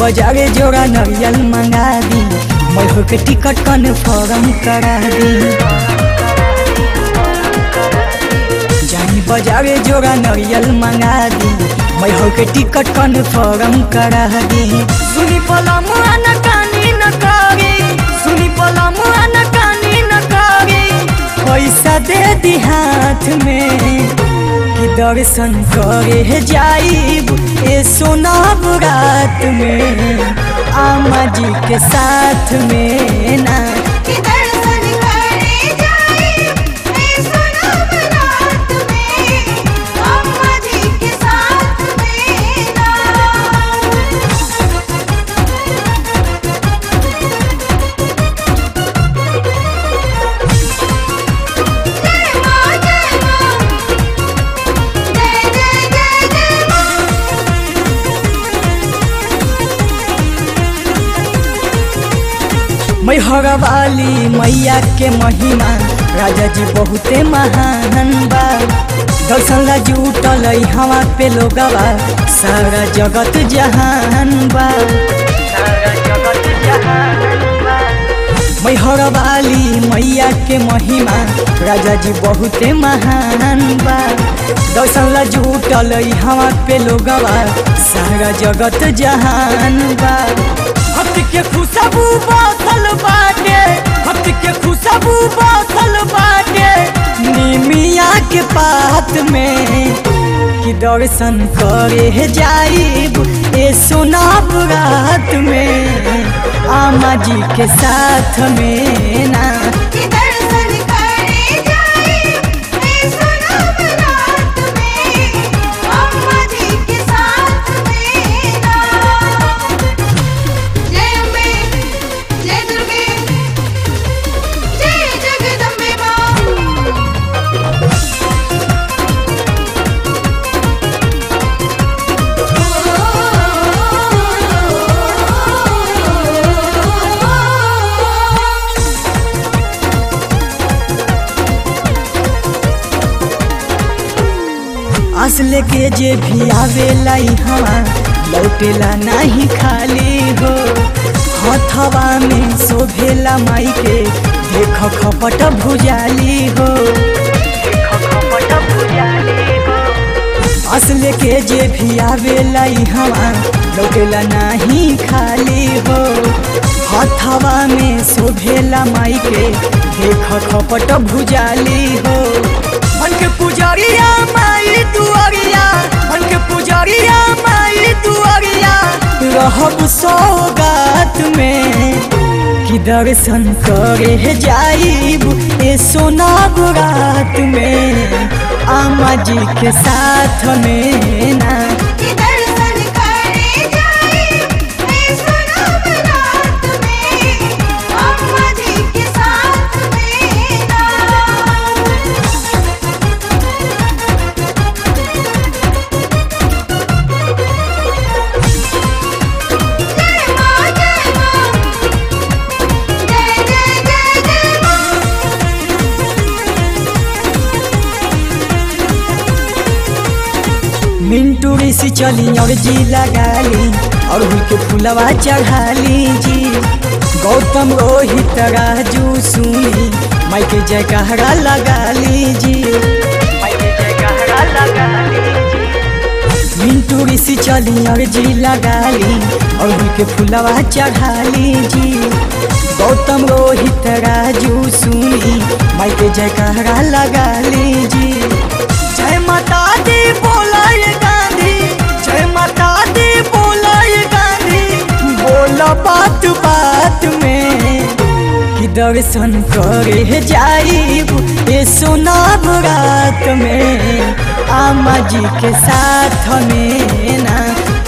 बाजारे जोड़ा नरियल मंगा दी मैं के टिकट कन्फर्म करा दी जानी बाजारे जोड़ा नरियल मंगा दी मैं के टिकट कन्फर्म करा दी सुनी पलम न कानी न करी सुनी पलम न कानी न करी पैसा दे दी हाथ में कि दर्शन करे जाइब ए सोना रात में आमा जी के साथ में ना कि दर्शन करे जाए मैं सुनो रात में अम्मा जी के साथ में ना जय मां जय मां जय जय जय जय मां मैहर वाली मैया के महिमा राजा जी बहुते महान बा दर्शन ला जुटल हवा पे लोगवा सारा जगत जहान बा सारा जगत जहान बा मैहर वाली मैया के महिमा राजा जी बहुते महान बा दर्शन ला जुटल हवा पे लोगवा सारा जगत जहान बा भक्त के खुशबू बासल बाटे भक्त के खुशबू बासल बाटे निमिया के पात में कि दर्शन करे जाइब ए सोनाब रात में आमा जी के साथ में ना कि दर्शन करे जाए मैं सुनो रात में अम्मा जी के साथ में ना जय अम्बे जय दुर्गे जय जगदम्बे मां असले के जे भी आवेला हवा लौटेला नहीं खाली हो हथवा में शोभेला माई के देख खपट भुजाली हो असले के जे भी आवेला हवा लौटेला नहीं खाली हो हथवा में शोभेला माई के देख खपट भुजाली हो मन के पुजरिया माई दुआरिया मन के पुजरिया माई दुआरिया रहब सौगात में कि दर्शन करे जाइब ए सोना रात में आमा जी के साथ में ना कि दर्शन करे जाए मैं सुनो रात में अम्मा जी के साथ में ना जय मां जय मां जय जय जय जय मां मिंटू ऋषि चली और जी लगाली और के फुलवा चढ़ाली जी गौतम रोहित राजू सुनी माई के जय कहरा लगाली जी माई के जय कहरा लगाली जी मिंटू ऋषि चली और जी लगाली और के फुलवा चढ़ाली जी गौतम रोहित राजू सुनी माई के जय कहरा लगाली जी जय माता दी बोलाय गांधी जय माता दी बोलाय गांधी बोला बात बात में कि दर्शन करे जाइब ए सोनाब रात में आमा जी के साथ में ना